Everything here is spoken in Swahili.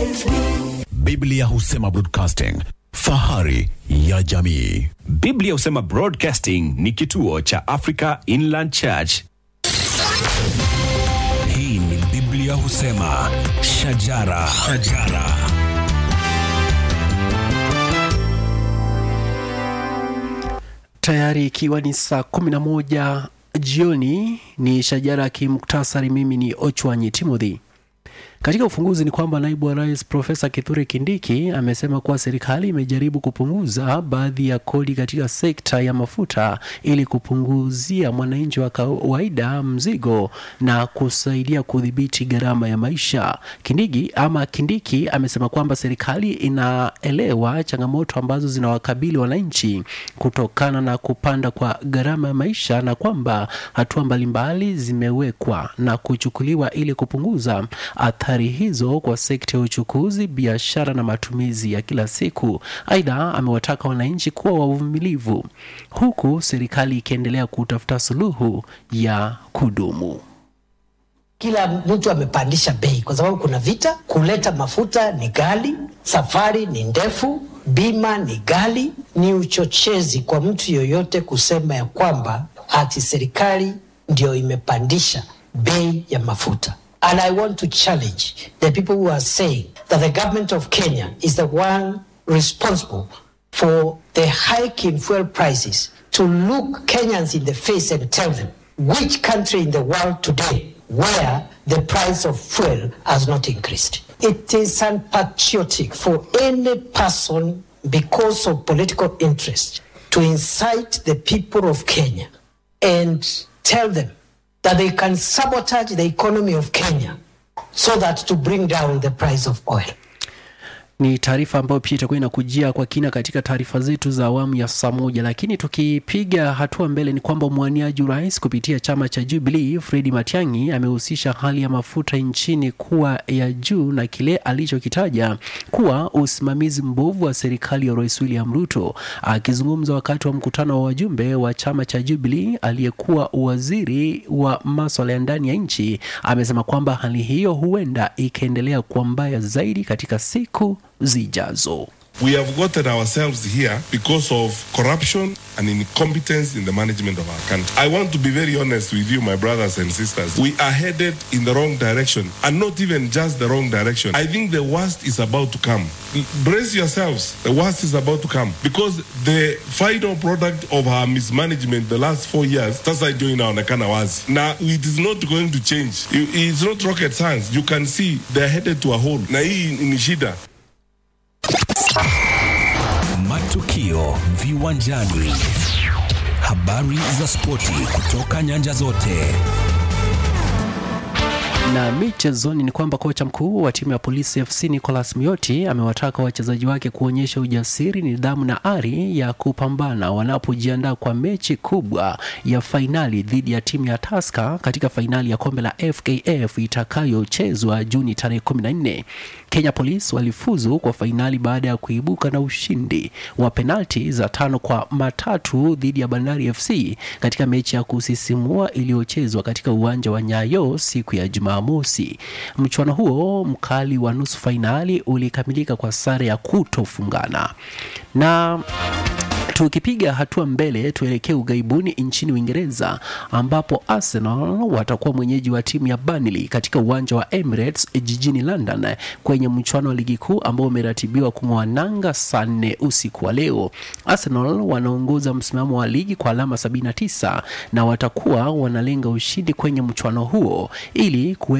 Biblia husema broadcasting, fahari ya jamii. Biblia husema Broadcasting ni kituo cha Africa Inland Church. Hii ni Biblia husema shajara, shajara. tayari ikiwa ni saa 11 jioni ni shajara ya kimuktasari mimi ni ochwanyi timothy katika ufunguzi ni kwamba naibu wa rais profesa kithure kindiki amesema kuwa serikali imejaribu kupunguza baadhi ya kodi katika sekta ya mafuta ili kupunguzia mwananchi wa kawaida mzigo na kusaidia kudhibiti gharama ya maisha kindiki ama kindiki amesema kwamba serikali inaelewa changamoto ambazo zinawakabili wananchi kutokana na kupanda kwa gharama ya maisha na kwamba hatua mbalimbali zimewekwa na kuchukuliwa ili kupunguza athari hizo kwa sekta ya uchukuzi, biashara na matumizi ya kila siku. Aidha, amewataka wananchi kuwa wavumilivu huku serikali ikiendelea kutafuta suluhu ya kudumu. kila mtu amepandisha bei kwa sababu kuna vita. Kuleta mafuta ni ghali, safari ni ndefu, bima ni ghali. Ni uchochezi kwa mtu yoyote kusema ya kwamba ati serikali ndio imepandisha bei ya mafuta. And I want to challenge the people who are saying that the government of Kenya is the one responsible for the hike in fuel prices to look Kenyans in the face and tell them which country in the world today where the price of fuel has not increased. It is unpatriotic for any person because of political interest to incite the people of Kenya and tell them that they can sabotage the economy of Kenya so that to bring down the price of oil. ni taarifa ambayo pia itakuwa inakujia kwa kina katika taarifa zetu za awamu ya saa moja lakini tukipiga hatua mbele ni kwamba mwaniaji urais kupitia chama cha jubilee fredi matiangi amehusisha hali ya mafuta nchini kuwa ya juu na kile alichokitaja kuwa usimamizi mbovu wa serikali ya rais william ruto akizungumza wakati wa mkutano wa wajumbe wa chama cha jubilee aliyekuwa waziri wa maswala ya ndani ya nchi amesema kwamba hali hiyo huenda ikaendelea kuwa mbaya zaidi katika siku zijazo We have gotten ourselves here because of corruption and incompetence in the management of our country. I want to be very honest with you, my brothers and sisters. We are headed in the wrong direction, and not even just the wrong direction. I think the worst is about to come. Brace yourselves, the worst is about to come because the final product of our mismanagement the last four years, sasa ndio inaonekana wazi. Now, it is not going to change. You- It's not rocket science. You can see they're headed to a hole. Na hii ni shida. Matukio viwanjani, habari za spoti kutoka nyanja zote. na michezoni ni kwamba kocha mkuu wa timu ya polisi fc nicolas mioti amewataka wachezaji wake kuonyesha ujasiri nidhamu na ari ya kupambana wanapojiandaa kwa mechi kubwa ya fainali dhidi ya timu ya taska katika fainali ya kombe la fkf itakayochezwa juni tarehe 14 kenya police walifuzu kwa fainali baada ya kuibuka na ushindi wa penalti za tano kwa matatu dhidi ya bandari fc katika mechi ya kusisimua iliyochezwa katika uwanja wa nyayo siku ya jumamosi mchuano huo mkali wa nusu fainali ulikamilika kwa sare ya kutofungana na tukipiga hatua mbele tuelekee ughaibuni nchini uingereza ambapo arsenal watakuwa mwenyeji wa timu ya Burnley katika uwanja wa emirates jijini london kwenye mchuano wa ligi kuu ambao umeratibiwa kung'oa nanga saa nne usiku wa leo arsenal wanaongoza msimamo wa ligi kwa alama 79 na watakuwa wanalenga ushindi kwenye mchuano huo ili kuwe